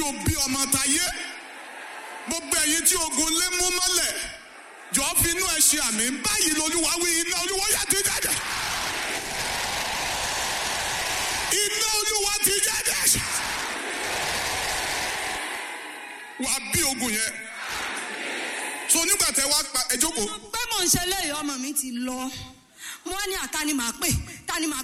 tí o bí ọmọ tayé gbogbo ẹ̀yin tí ogun lé mú mọ́lẹ̀ jọ fi inú ẹ ṣe àmì báyìí lolúwa wí iná olúwa yá ti jáde iná olúwa ti jáde wàá bí ogun yẹn so nígbà tẹ wá pa ẹ jókòó pé mò ń ṣe léyìí ọmọ mi ti lọ mo wá ní àtàní màá pè tani màá